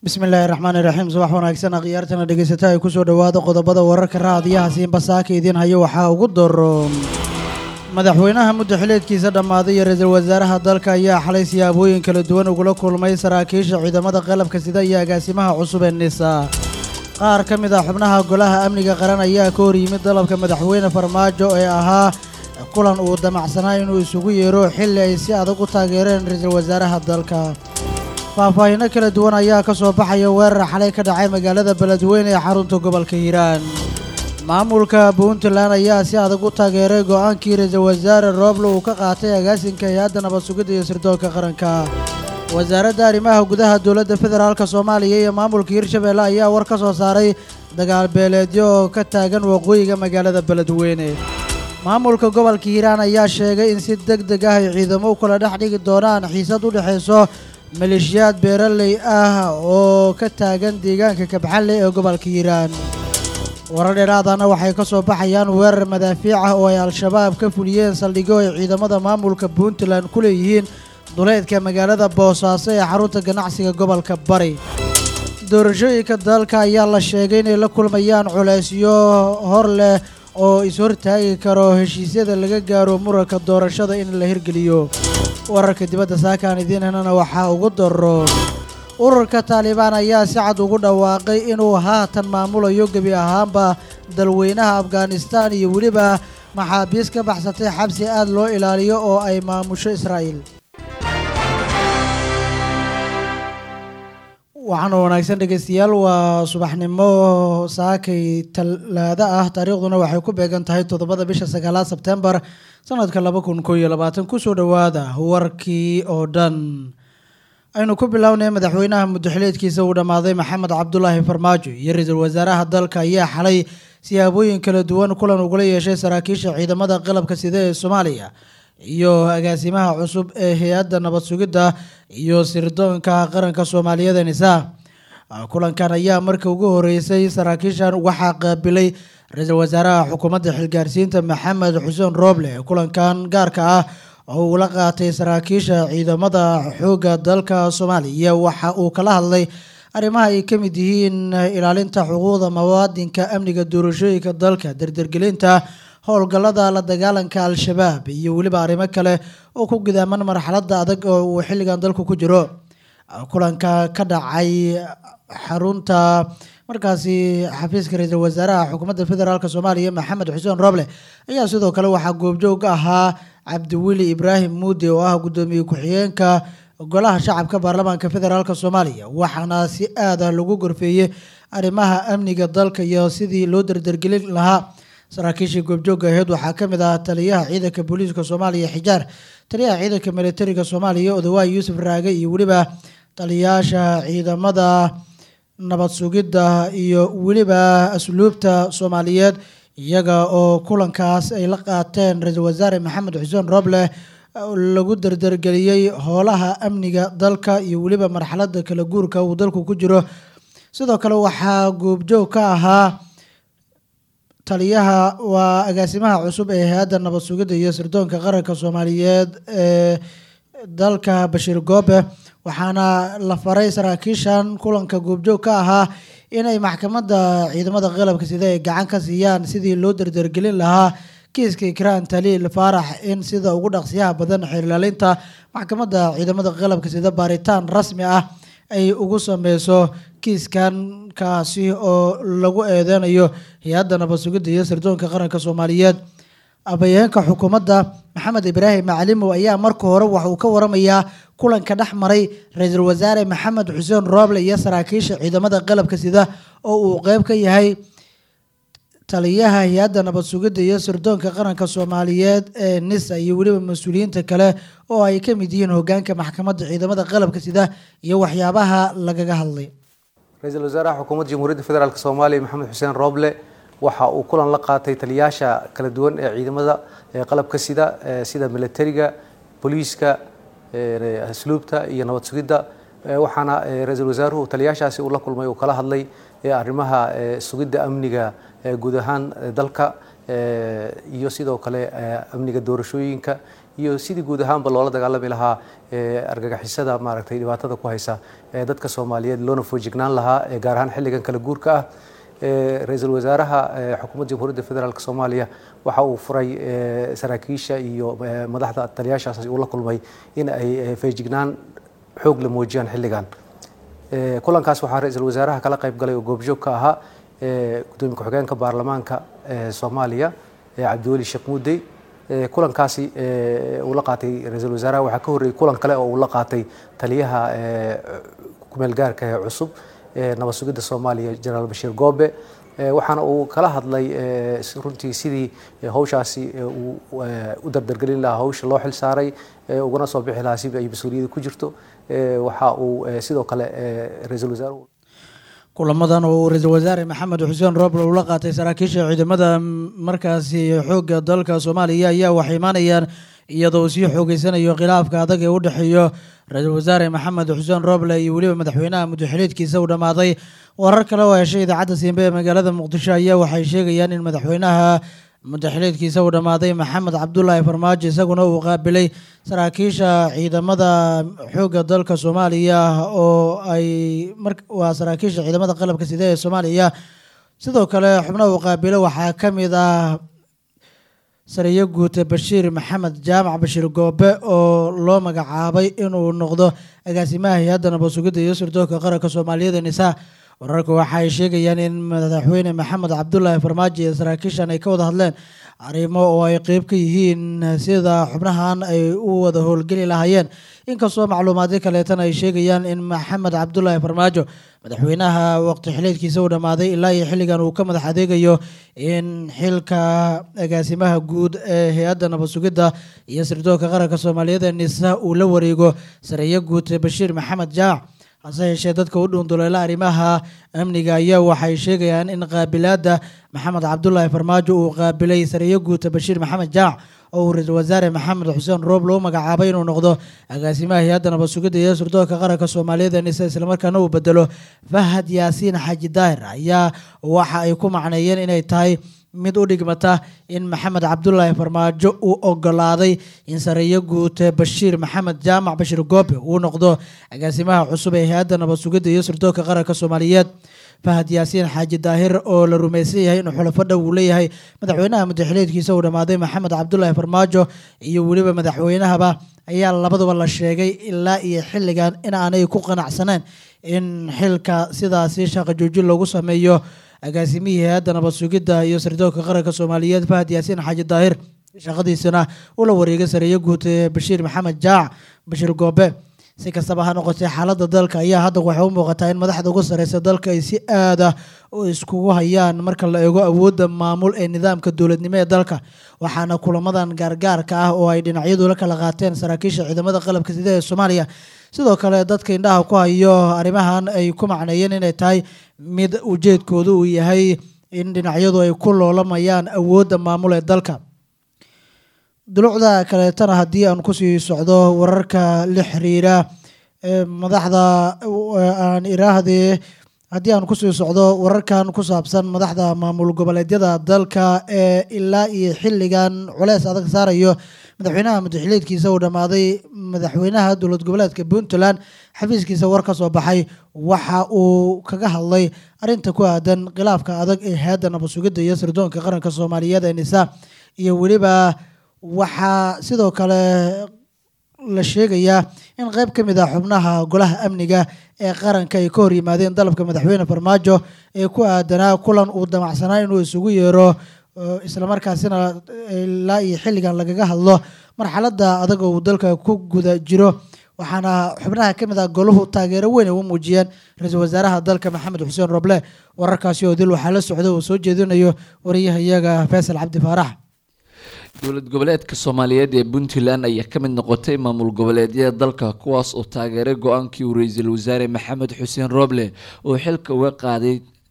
bismillaahi raxmaani raxiim subax wanaagsan akhyaartana dhegeysata ay kusoo dhowaada qodobada wararka raadiyaha siinbasaaka idiin hayo waxaa ugu daro madaxweynaha muddo xileedkiisa dhammaaday iyo ra-iisul wasaaraha dalka ayaa xalay siyaabooyin kala duwan ugula kulmay saraakiisha ciidamada qalabka sida iyo agaasimaha cusub ee nisa qaar ka mid ah xubnaha golaha amniga qaran ayaa ka hor yimid dalabka madaxweyne farmaajo ee ahaa kulan uu damacsanaa inuu isugu yeero xilli ay si adag u taageereen ra-iisul wasaaraha dalka faahfaahinno kala duwan ayaa ka soo baxaya weerar xalay ka dhacay magaalada beledweyne ee xarunta gobolka hiiraan maamulka puntland ayaa si adag u taageeray go-aankii ra-iisul wasaare rooble uu ka qaatay agaasinka hay-adda nabad sugidda iyo sirdoonka qaranka wasaaradda arrimaha gudaha dowladda federaalk soomaaliya iyo maamulka hirshabeelle ayaa war ka soo saaray dagaal beeleedyo oo ka taagan waqooyiga magaalada beledweyne maamulka gobolka hiiraan ayaa sheegay in si deg deg ah ay ciidamo u kala dhex dhigi doonaan xiisad u dhexayso maleeshiyaad beeraley ah oo ka taagan deegaanka kabxalle ee gobolka hiiraan warar dheeraadana waxay ka soo baxayaan weerar madaafiic ah oo ay al-shabaab ka fuliyeen saldhigyo ay ciidamada maamulka puntland ku leeyihiin duleedka magaalada boosaaso ee xarunta ganacsiga gobolka bari doorashooyinka dalka ayaa la sheegay inay la kulmayaan culaysyo hor leh oo is-hortaagi karo heshiisyada laga gaaro muranka doorashada in la hirgeliyo wararka dibadda saakaan idiin henana waxaa ugu daro ururka taalibaan ayaa si cad ugu dhawaaqay inuu haatan maamulayo gebi ahaanba dalweynaha afghanistan iyo weliba maxaabiis ka baxsatay xabsi aad loo ilaaliyo oo ay maamusho israa'iil waxaana wanaagsan dhegeystayaal waa subaxnimo saakay talaado ah taariikhduna waxay ku beegan tahay toddobada bisha sagaalaad sebtembar sanadka laba kun koo iyo labaatan kusoo dhowaada warkii oo dhan aynu ku bilownay madaxweynaha muddoxileedkiisa uu dhammaaday maxamed cabdulaahi farmaajo iyo ra-iisul wasaaraha dalka ayaa xalay siyaabooyin kala duwan kulan ugula yeeshay saraakiisha ciidamada qalabka sida ee soomaaliya iyo agaasimaha cusub ee hay-adda nabad sugidda iyo sirdoonka qaranka soomaaliyeed nisa kulankan ayaa markii ugu horeysay saraakiishan waxaa qaabilay ra-iisul wasaaraha xukuumadda xilgaarsiinta maxamed xuseen rooble kulankan gaarka ah oo uu la qaatay saraakiisha ciidamada xoogga dalka soomaaliya waxa uu kala hadlay arrimaha ay ka mid yihiin ilaalinta xuquuqda muwaadinka amniga doorashooyinka dalka dardargelinta howlgallada la dagaalanka al-shabaab iyo weliba arrimo kale oo ku gidaaman marxaladda adag oo uu xilligan dalku ku jiro kulanka ka dhacay xarunta markaasi xafiiska ra-iisul wasaaraha xukuumadda federaalk soomaaliya maxamed xuseen roble ayaa sidoo kale waxaa goobjoog ahaa cabdiweli ibraahim muude oo ah guddoomiye ku-xigeenka golaha shacabka baarlamaanka federaalk soomaaliya waxaana si aad ah lagu gorfeeyey arrimaha amniga dalka iyo sidii loo dardargelin lahaa saraakiishii goobjoogga aheyd waxaa ka mid ah taliyaha ciidanka booliiska soomaaliya xijaar taliyaha ciidanka militariga soomaaliya odawaay yuusuf raage iyo weliba taliyaasha ciidamada nabad sugidda iyo weliba asluubta soomaaliyeed iyaga oo kulankaas ay la qaateen ra-iisul wasaare maxamed xuseen roble lagu dardargeliyey howlaha amniga dalka iyo weliba marxaladda kala guurka uu dalku ku jiro sidoo kale waxaa goobjoog ka ahaa taliyaha waa agaasimaha cusub ee hay-adda nabad sugidda iyo sirdoonka qaranka soomaaliyeed ee dalka bashiir goobe waxaana la faray saraakiishan kulanka goobjoog ka ahaa inay maxkamadda ciidamada qalabka sida ay gacan ka siiyaan sidii loo dardargelin lahaa kiiska ikraan taliil faarax in sida ugu dhaqsiyaha badan xeerlaalinta maxkamadda ciidamada qalabka sida baaritaan rasmi ah ay ugu sameyso kiiskan kaasi oo lagu eedeynayo hay-adda nabad sugidda iyo sirdoonka qaranka soomaaliyeed abayeenka xukuumadda maxamed ibraahim macalimow ayaa marka hore waxa uu ka waramayaa kulanka dhex maray ra-iisul wasaare maxamed xuseen rooble iyo saraakiisha ciidamada qalabka sida oo uu qeyb ka yahay taliyaha hay-adda nabad sugidda iyo sirdoonka qaranka soomaaliyeed ee nisa iyo weliba mas-uuliyiinta kale oo ay ka mid yihiin hogaanka maxkamadda ciidamada qalabka sida iyo waxyaabaha lagaga hadlay ra-iisul wasaaraha xukuumadda jamhuuriyadda federaalk soomaaliya maxamed xuseen rooble waxa uu kulan la qaatay taliyaasha kala duwan ee ciidamada qalabka sida sida militariga booliiska asluubta iyo nabad sugidda waxaana ra-iisul wasaaruhu taliyaashaasi uu la kulmay uu kala hadlay arrimaha sugidda amniga guud ahaan dalka iyo sidoo kale amniga doorashooyinka iyo sidii guud ahaanba loola dagaalami lahaa argagixisada maaragtay dhibaatada ku haysa dadka soomaaliyeed loona foojignaan lahaa gaar ahaan xilligan kala guurka ah ra-iisul wasaaraha xukuumadda jamhuuriyadda federaalk soomaaliya waxa uu furay saraakiisha iyo madaxda taliyaashaas uu la kulmay in ay feejignaan xoog la muujiyaan xilligan kulankaas waxaa ra-iisul wasaaraha kala qayb galay oo goobjoog ka ahaa gudoomiye ku-xigeenka baarlamaanka soomaaliya cabdiweli sheekh muudey kulankaasi uu la qaatay ra-iisul wasaaraha waxaa ka horreeyey kulan kale oo uu la qaatay taliyaha kumeel gaarka ee cusub nabad sugidda soomaaliya jenaraal bashiir goobe waxaana uu kala hadlay runtii sidii hawshaasi uu u dardargelin lahaa hawsha loo xil saaray ugana soo bixi lahaa si ay mas-uuliyadda ku jirto waxa uu sidoo kale ra-iisul wasaaruhu kulamadan oo uu ra-iisul wasaare maxamed xuseen rooble uu la qaatay saraakiisha ciidamada markaasi xoogga dalka soomaaliya ayaa waxay imaanayaan iyadoo uu sii xoogeysanayo khilaafka adag ee u dhexeeyo ra-iisul wasaare maxamed xuseen rooble iyo weliba madaxweynaha muddaxiliedkiisa uu dhammaaday warar kale oo heshay idaacadda siimbe ee magaalada muqdisho ayaa waxay sheegayaan in madaxweynaha muddaxiliedkiisa uu dhammaaday maxamed cabdulaahi farmaajo isaguna uu qaabilay saraakiisha ciidamada xoogga dalka soomaaliya oo ay waa saraakiisha ciidamada qalabka side ee soomaaliya sidoo kale xubnaha uu qaabilo waxaa ka mid ah sariyo guute bashiir maxamed jaamac bashiir goobe oo loo magacaabay inuu noqdo agaasimaha hay-adda nabad sugidda iyo sirdoonka qaranka soomaaliyeed nisa wararka waxa ay sheegayaan in madaxweyne maxamed cabdulaahi farmaajo iyo saraakiishan ay ka wada hadleen arrimo oo ay qeyb ka yihiin sida xubnahan ay u wada howlgeli lahaayeen inkastoo macluumaadyo kaleetana ay sheegayaan in maxamed cabdulaahi farmaajo madaxweynaha waqti xileedkiisa uu dhammaaday ilaa iyo xilligan uu ka madax adeegayo in xilka agaasimaha guud ee hay-adda nabad sugidda iyo sirdoonka qaranka soomaaliyeed ee nisa uu la wareego sareeyo guud bashiir maxamed jaac hase yeeshee dadka u dhuunduleela arrimaha amniga ayaa waxay sheegayaan in qaabilaadda maxamed cabdulaahi farmaajo uu qaabilay sareeyo guuta bashiir maxamed jaac oo uu ra-iisul wasaare maxamed xuseen roob loo magacaabay inuu noqdo agaasimaha hay-adda nabad sugidda iyo sirdoonka qaranka soomaaliyeed ee nise islamarkaana uu bedelo fahad yaasiin xaaji daahir ayaa waxa ay ku macneeyeen inay tahay mid u dhigmata in maxamed cabdulaahi farmaajo uu ogolaaday in sareeyo guute bashiir maxamed jaamac bashir goobe uu noqdo agaasimaha cusub ee hay-adda nabad sugidda iyo sirdoonka qaranka soomaaliyeed fahad yaasiin xaaji daahir oo la rumaysan yahay inuu xulafo dhow uu leeyahay madaxweynaha muddaxileedkiisa uu dhammaaday maxamed cabdulaahi farmaajo iyo weliba madaxweynahaba ayaa labaduba la sheegay ilaa iyo xilligan in aanay ku qanacsaneen in xilka sidaasi shaqo joojin loogu sameeyo agaasimihii hay-adda nabad sugidda iyo sirdoonka qaranka soomaaliyeed fahad yaasiin xaaji daahir shaqadiisana ula wareegay sareeyo guud ee bashiir maxamed jaac bashiir goobe si kastaba ha noqotee xaaladda dalka ayaa hadda waxay u muuqataa in madaxda ugu sareysa dalka ay si aada iskugu hayaan marka la eego awoodda maamul ee nidaamka dowladnimo ee dalka waxaana kulamadan gaargaarka ah oo ay dhinacyadu la kala qaateen saraakiisha ciidamada qalabka sida ee soomaaliya sidoo kale dadka indhaha ku hayo arrimahan ay ku macneeyeen inay tahay mid ujeedkoodu uu yahay in dhinacyadu ay ku loolamayaan awoodda maamul ee dalka dulucda kaleetana haddii aan kusii socdo wararka la xiriira madaxda aan iraahdee haddii aan kusii socdo wararkan ku saabsan madaxda maamul goboleedyada dalka ee ilaa iyo xilligan culeys adag saarayo madaxweynaha muddaxileedkiisa uu dhammaaday madaxweynaha dowlad goboleedka puntland xafiiskiisa war ka soo baxay waxa uu kaga hadlay arinta ku aadan khilaafka adag ee hay-adda nabad sugidda iyo sirdoonka qaranka soomaaliyeed ee nisa iyo weliba waxaa sidoo kale la sheegayaa in qeyb ka mid ah xubnaha golaha amniga ee qaranka ay ka hor yimaadeen dalabka madaxweyne farmaajo ee ku aadanaa kulan uu damacsanaa inuu isugu yeero islamarkaasina ilaa iyo xilligan lagaga hadlo marxaladda adag oo uu dalka ku guda jiro waxaana xubnaha ka mid ah goluhu taageero weyn ay u muujiyeen ra-iisul wasaaraha dalka maxamed xuseen roble wararkaasi oo dil waxaa la socda uu soo jeedinayo wariyahayaga faysal cabdi faarax dowlad goboleedka soomaaliyeed ee puntland ayaa ka mid noqotay maamul goboleedyada dalka kuwaas oo taageeray go-aankii uu ra-iisul wasaare maxamed xuseen roble oo xilka uga qaaday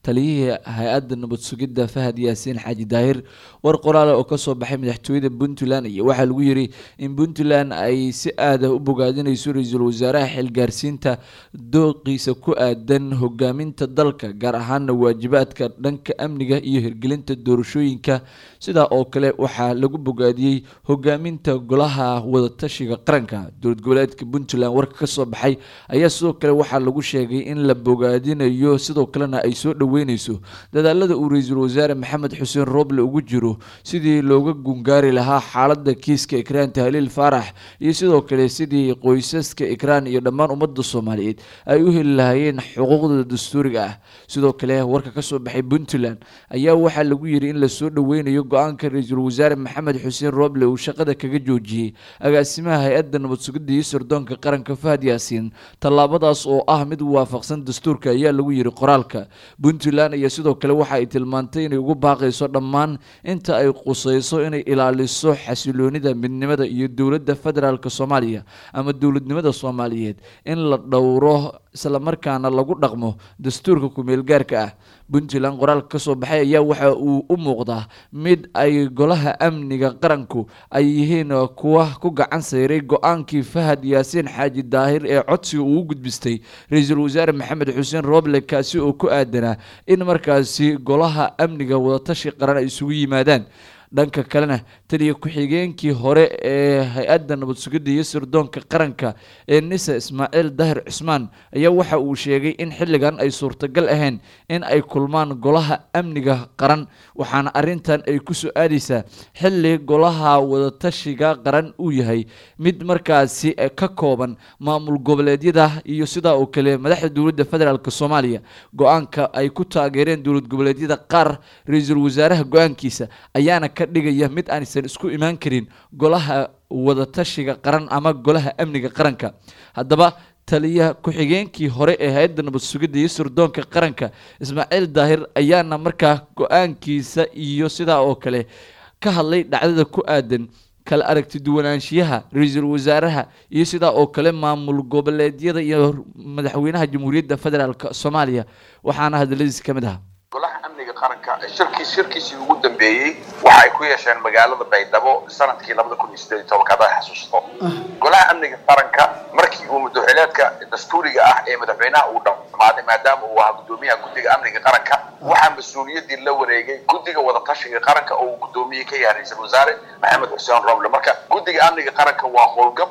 taliyihii hay-adda nabad sugidda fahad yaasiin xaaji daahir war qoraale oo kasoo baxay madaxtooyada puntland iyo waxaa lagu yiri in puntland ay si aada u bogaadinayso ra-iisul wasaaraha xilgaarsiinta dooqiisa ku aadan hogaaminta dalka gaar ahaana waajibaadka dhanka amniga iyo hirgelinta doorashooyinka sidaa oo kale waxaa lagu bogaadiyey hogaaminta golaha wadatashiga qaranka dowlad goboleedka puntland warka kasoo baxay ayaa sidoo kale waxaa lagu sheegay in la bogaadinayo sidoo kalena ay soo dhaweyneyso dadaalada uu ra-iisul wasaare maxamed xuseen rooble ugu jiro sidii looga gungaari lahaa xaalada kiiska ikraan tahliil faarax iyo sidoo kale sidii qoysaska ikraan iyo dhammaan ummadda soomaaliyeed ay u heli lahaayeen xuquuqdooda dastuuriga ah sidoo kale warka kasoo baxay puntland ayaa waxaa lagu yiri in lasoo dhaweynayo go-aanka ra-iisul wasaare maxamed xuseen rooble uu shaqada kaga joojiyey agaasimaha hay-adda nabad sugidda iyo sirdoonka qaranka fahad yaasiin tallaabadaas oo ah mid waafaqsan dastuurka ayaa lagu yiri qoraalka puntland iyo sidoo kale waxa ay tilmaantay inay ugu baaqayso dhammaan inta ay qusayso inay ilaaliso xasiloonida midnimada iyo dowladda federaalk soomaaliya ama dowladnimada soomaaliyeed in la dhowro islamarkaana lagu dhaqmo dastuurka kumeel gaarka ah puntland qoraalka kasoo baxay ayaa waxa uu u muuqdaa mid ay golaha amniga qaranku ay yihiin kuwa ku gacan sayray go-aankii fahad yaasiin xaaji daahir ee codsiga uu u gudbistay ra-iisul wasaare maxamed xuseen rooble kaasi oo ku aadanaa in markaasi golaha amniga wadatashi qaran ay isugu yimaadaan dhanka kalena taliya ku-xigeenkii hore ee hay-adda nabad sugidda iyo sirdoonka qaranka ee nisa ismaaciil dahir cusmaan ayaa waxa uu sheegay in xilligan ay suurtagal ahayn in ay kulmaan golaha amniga qaran waxaana arintan ay kusoo aadeysaa xilli golaha wadatashiga qaran uu yahay mid markaasi ka kooban maamul goboleedyada iyo sidaa oo kale madaxda dowladda federaalk soomaaliya go-aanka ay ku taageereen dowlad goboleedyada qaar ra-iisul wasaaraha go-aankiisa ayaana ka dhigaya mid aanaysan isku imaan karin golaha wadatashiga qaran ama golaha amniga qaranka haddaba taliya ku-xigeenkii hore ee hay-adda nabad sugidda iyo sirdoonka qaranka ismaaciil daahir ayaana markaa go-aankiisa iyo sidaa oo kale ka hadlay dhacdada ku aadan kala aragti duwanaanshiyaha ra-iisul wasaaraha iyo sidaa oo kale maamul goboleedyada iyo madaxweynaha jamhuuriyadda federaalk soomaaliya waxaana hadaladiisi ka mid ahaa golaha amniga qaranka shirkii shirkiisii ugu dambeeyey waxa ay ku yeesheen magaalada baydhabo sanadkii labada kun iyo sideed iyo tobanka haddaad xasuusto golaha amniga qaranka markii uu madaxweyneedka dastuuriga ah ee madaxweynaha uu dhamaaday maadaama uu ahaa guddoomiyaha guddiga amniga qaranka waxaa mas-uuliyaddii la wareegay guddiga wadatashiga qaranka oo uu guddoomiye ka yahay ra-iisul wasaare maxamed xuseen roble marka guddiga amniga qaranka waa howlgab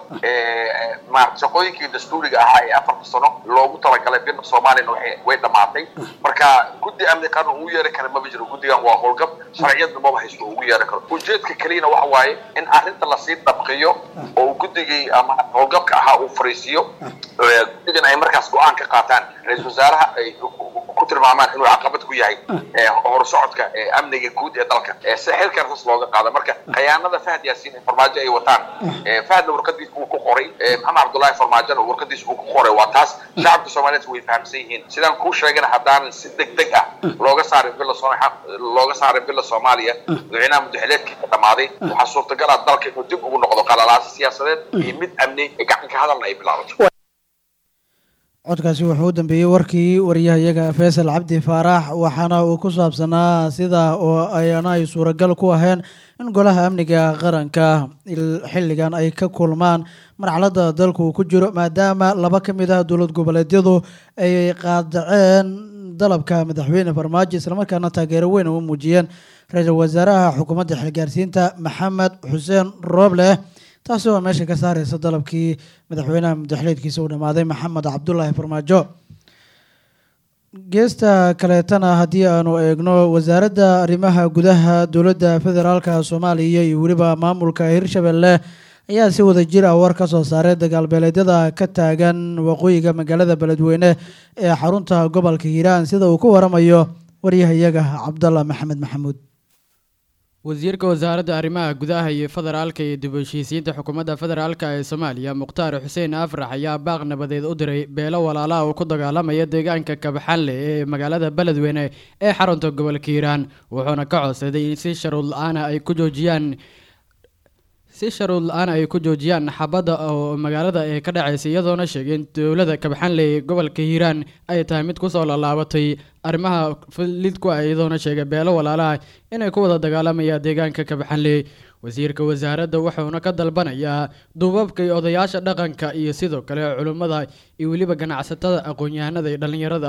maarata shaqooyinkii dastuuriga ahaa ee afarta sano loogu talagalay bina soomaaliyana way dhamaatay marka guddi amni qaran ugu yeeri kara maba jiro guddigan waa howlgab sharciyadna maba haysto ugu yeeri karo ujeedka keliyana waxa waaye in arrinta lasii dhabqiyo oo digii ama howlgabka ahaa uu fariisiiyo guddigan ay markaas go-aan ka qaataan ra-iisul wasaaraha ay ku tilmaamaan inuu caqabad ku yahay horsocodka amniga guud ee dalka si xilkan hoos looga qaado marka khayaanada fahad yaasiin farmaajo ay wataan fahadna warqadiis uu ku qoray maxamed cabdullaahi farmaajona warqadiis uu ku qoray waa taas shacabka soomaaliyeed way fahamsan yihiin sidaan kuu sheegana haddaanan si deg deg ah looga saarin villa looga saarin villa soomaaliya madaxweynaha mudaxileedkii ka dhamaaday waxaa suurtagal ah dalka inuu dib ugu noqdo qalalaasi siyaasadeed iyo mid amni gacan ka hadalna ay bilaabato codkaasi wuxuu u dambeeyey warkii wariyahayaga faysal cabdi faarax waxaana uu ku saabsanaa sida oo ayana ay suuragal ku aheen in golaha amniga qaranka xilligan ay ka kulmaan marxaladda dalku uu ku jiro maadaama laba ka mid ah dowlad goboleedyadu ay qaadaceen dalabka madaxweyne farmaajo islamarkaana taageero weyn u muujiyeen ra-iisul wasaaraha xukuumadda xilgaarsiinta maxamed xuseen rooble taasi oo meesha ka saareysa dalabkii madaxweynaha mudaxleedkiisa uu dhammaaday maxamed cabdulaahi farmaajo geesta kaleetana haddii aanu eegno wasaaradda arrimaha gudaha dowladda federaalka soomaaliya iyo weliba maamulka hirshabelle ayaa si wada jir ah war ka soo saaray dagaalbeeleedyada ka taagan waqooyiga magaalada beledweyne ee xarunta gobolka hiiraan sida uu ku waramayo waryahayaga cabdallah maxamed maxamuud wasiirka wasaaradda arrimaha gudaha iyo federaalka iyo dib u heshiisiinta xukuumadda federaalka ee soomaaliya mukhtaar xuseen afrax ayaa baaq nabadeed u diray beelo walaalaha uu ku dagaalamaya deegaanka kabaxanle ee magaalada beledweyne ee xarunta gobolka hiiraan wuxuuna ka codsaday in si sharuud la-aana ay ku joojiyaan si si sharuud la-aan ay ku joojiyaan xabadda oo magaalada ee ka dhacaysa iyadoona sheegay in dowlada kabxanley gobolka hiiraan ay tahay mid kusoo laalaabatay arrimaha lidku ah iyadoona sheegay beelo walaalaha inay ku wada dagaalamayaan deegaanka kabxanley wasiirka wasaaradda wuxuuna ka dalbanayaa duubabka iyo odayaasha dhaqanka iyo sidoo kale culimmada iyo weliba ganacsatada aqoon-yahanada iyo dhallinyarada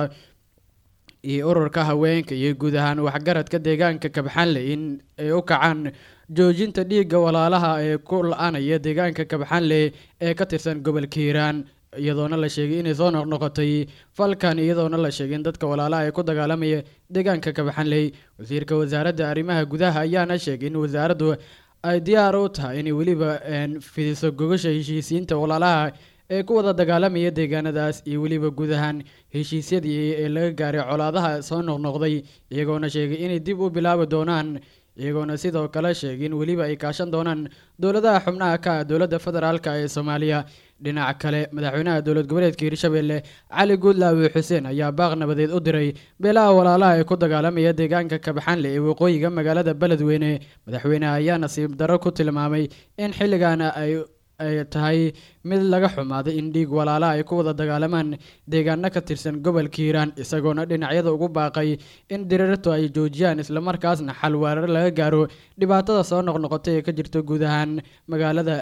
iyo ururka haweenka iyo guud ahaan waxgaradka deegaanka kabxanley in ay u kacaan joojinta dhiigga walaalaha ee ku la-anaya deegaanka kabxanley ee ka tirsan gobolka hiiraan iyadoona la sheegay inay soo noqnoqotay falkan iyadoona la sheegay in dadka walaalaha ee ku dagaalamaya deegaanka kabxanley wasiirka wasaaradda arrimaha gudaha ayaana sheegay in wasaaraddu ay diyaar u tahay inay weliba fidiso gogasha heshiisiinta walaalaha ee ku wada dagaalamaya deegaanadaas iyo weliba guud ahaan heshiisyadii ee laga gaaray colaadaha soo noqnoqday iyagoona sheegay inay dib u bilaabi doonaan iyagoona sidoo kale sheegay in weliba ay kaashan doonaan dowladaha xubnaha ka ah dowladda federaalk ee soomaaliya dhinaca kale madaxweynaha dowlad goboleedka hirshabelle cali guudlaawi xuseen ayaa baaq nabadeed u diray beelaha walaalaha ee ku dagaalamaya deegaanka kabxanle ee waqooyiga magaalada beledweyne madaxweyneha ayaa nasiib darro ku tilmaamay in xilligaana ay ay tahay mid laga xumaaday in dhiig walaalaha ay ku wada dagaalamaan deegaano ka tirsan gobolka hiiraan isagoona dhinacyada ugu baaqay in dirirtu ay joojiyaan islamarkaasna xal weerar laga gaaro dhibaatada soo noqnoqotay ee ka jirta guud ahaan magaalada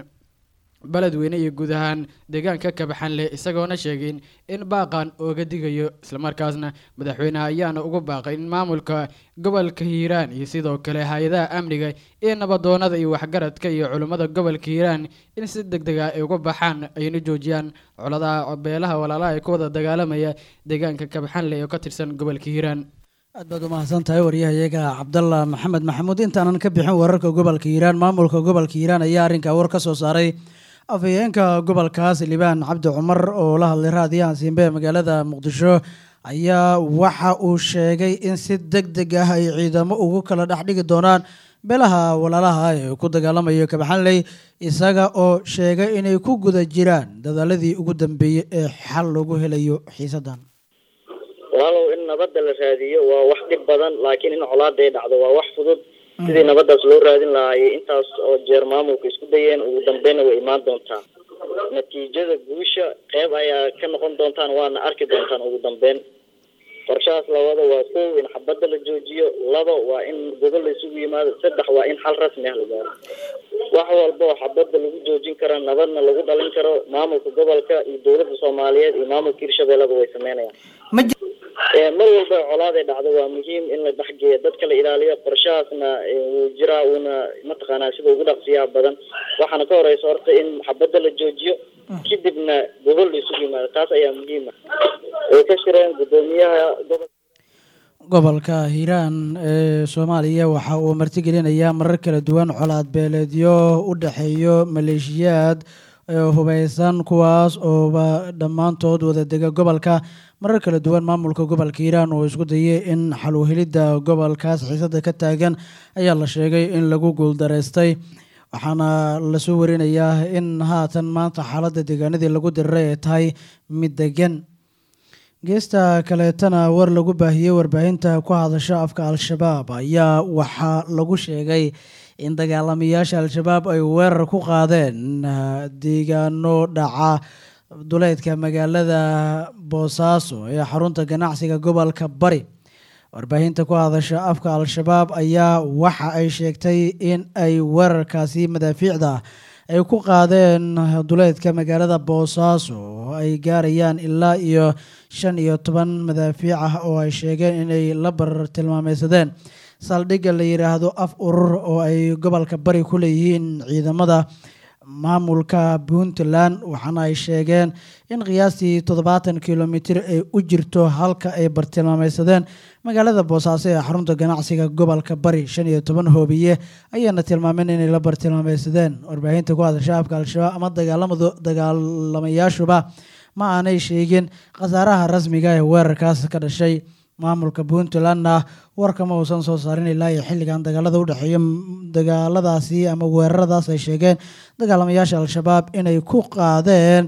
beledweyne iyo guud ahaan deegaanka kabaxanle isagoona sheegay in baaqan ooga digayo islamarkaasna madaxweyneha ayaana ugu baaqay in maamulka gobolka hiiraan iyo sidoo kale hay-adaha amniga iyo nabadoonada iyo waxgaradka iyo culummada gobolka hiiraan in si deg deg ah ay uga baxaan ayna joojiyaan coladaha beelaha walaalaha ee ku wada dagaalamaya deegaanka kabaxanle oo ka tirsan gobolka hiiraan aad baad umahadsan tahay waryahayaga cabdalla maxamed maxamuud intaanan ka bixin wararka gobolka hiiraan maamulka gobolka hiiraan ayaa arrinkaa war ka soo saaray afhayeenka gobolkaas libaan cabdi cumar oo la hadlay raadiyahan siimbe ee magaalada muqdisho ayaa waxa uu sheegay in si deg deg ah ay ciidamo ugu kala dhex dhigi doonaan beelaha walaalaha ee ku dagaalamayo kabaxanley isaga oo sheegay inay ku guda jiraan dadaaladii ugu dambeeyey ee xal lagu helayo xiisadan walaalow in nabadda la raadiyo waa wax dhib badan laakiin in colaada ay dhacdo waa wax fudud sidii nabadaas loo raadin lahaayay intaas oo jeer maamulka isku dayeen ugu dambeynna way imaan doontaa natiijada guusha qeyb ayaa ka noqon doontaan waana arki doontaan ugu dambeyn qorshahaas labada waa kow in xabadda la joojiyo laba waa in gobol la isugu yimaado saddex waa in xal rasmi ah la gaaro wax walba oo xabadda lagu joojin kara nabadna lagu dhalin karo maamulka gobolka iyo dowladda soomaaliyeed iyo maamulka hirshabeelleba way sameynayaan mar walba colaaday dhacdo waa muhiim in la dhexgeeyo dadka la ilaaliyo qorshahaasna wuu jiraa uuna mataqaanaa sida ugu dhaqsiyaha badan waxaana ka horeysa horta in xabadda la joojiyo kadibna gobol la isugu yimaado taas ayaa muhiima way ka shireen guddoomiyaha gobol gobolka hiiraan ee soomaaliya waxa uu martigelinayaa marar kala duwan colaad beeleedyo u dhexeeyo maleeshiyaad hubeysan kuwaas ooba dhammaantood wada dega gobolka marar kala duwan maamulka gobolka hiiraan oo isku dayay in xal u helidda gobolkaas xiisada ka taagan ayaa la sheegay in lagu guuldareystay waxaana lasoo warinayaa in haatan maanta xaaladda deegaanadii lagu diriray ay tahay mid degan geesta kaleetana war lagu baahiyey warbaahinta ku hadasha afka al-shabaab ayaa waxaa lagu sheegay in dagaalamayaasha al-shabaab ay weerar ku qaadeen deegaano dhaca duleedka magaalada boosaaso ee xarunta ganacsiga gobolka bari warbaahinta ku hadasha afka al-shabaab ayaa waxa ay sheegtay in ay weerarkaasi madaafiicda ay ku qaadeen duleedka magaalada boosaaso oo ay gaarayaan ilaa iyo shan iyo toban madaafiic ah oo ay sheegeen inay la barar tilmaameysadeen saldhigga la yidhaahdo af urur oo ay gobolka bari ku leeyihiin ciidamada maamulka puntland waxaana ay sheegeen in qiyaastii toddobaatan kilomitir ay u jirto halka ay bartilmaameysadeen magaalada boosaaso ee xarunta ganacsiga gobolka bari shan iyo toban hoobiye ayaana tilmaameen inay la bartilmaameysadeen warbaahinta ku hadasha afka al-shabaab ama dagaalamadu dagaalamayaashuba ma aanay sheegin khasaaraha rasmiga ee weerarkaas ka dhashay maamulka puntlandna warkama uusan soo saarin ilaa iyo xilligan dagaalada u dhexeeya dagaaladaasi ama weeraradaas ay sheegeen dagaalamayaasha al-shabaab inay ku qaadeen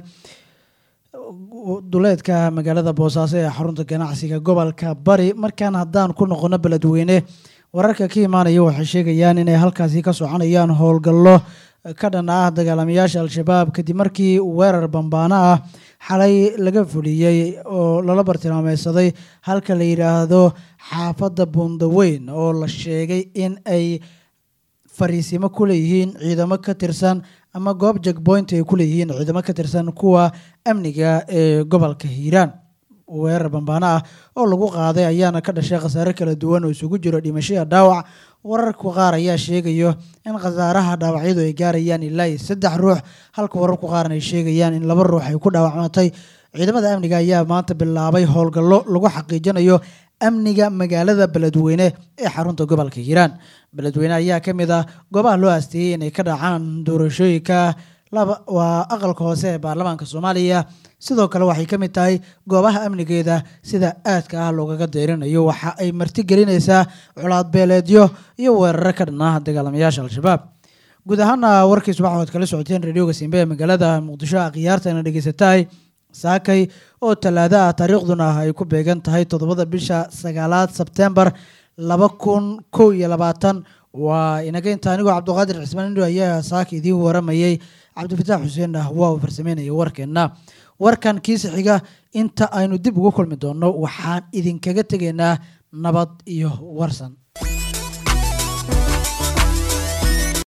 duleedka magaalada boosaaso ee xarunta ganacsiga gobolka bari markaan haddaan ku noqono beledweyne wararka ka imaanaya waxay sheegayaan inay halkaasi ka soconayaan howlgallo ka dhan ah dagaalamayaasha al-shabaab kadib markii weerar bambaano ah xalay laga fuliyey oo lala bartilmaameysaday halka la yidhaahdo xaafadda buundaweyn oo la sheegay in ay fariisimo ku leeyihiin ciidamo ka tirsan ama goob jagboint ay ku leeyihiin ciidamo ka tirsan kuwa amniga ee gobolka hiiraan weerar bambaano ah oo lagu qaaday ayaana ka dhashay khasaare kala duwan oo isugu jiro dhimashada dhaawac wararka qaar ayaa sheegayo in khasaaraha dhaawacyadu ay gaarayaan ilaa iyo saddex ruux halka wararku qaarna ay sheegayaan in laba ruux ay ku dhaawacmatay ciidamada amniga ayaa maanta bilaabay howlgallo lagu xaqiijinayo amniga magaalada beledweyne ee xarunta gobolka hiiraan beledweyne ayaa ka mid ah goobaha loo aasteeyey inay ka dhacaan doorashooyinka laba waa aqalka hoose ee baarlamaanka soomaaliya sidoo kale waxay ka mid tahay goobaha amnigeeda sida aadka ah loogaga deyrinayo waxa ay martigelinaysaa colaad beeleedyo iyo weeraro ka dhan ah dagaalamayaasha al-shabaab guud ahaana warkiis waxaad kala socoteen radioga simbe ee magaalada muqdisho akhyaartana dhegeysatahay saakay oo talaado ah taariikhduna ay ku beegan tahay toddobada bisha sagaalaad sebtembar laba kun kow iyo labaatan waa inaga inta anigoo cabdiqaadir cismaan indho ayaa saaka idiin waramayey cabdifataax xuseen ah waa uu farsameynaya warkeenna warkan kiisa xiga inta aynu dib ugu kulmi doonno waxaan idinkaga tegaynaa nabad iyo warsan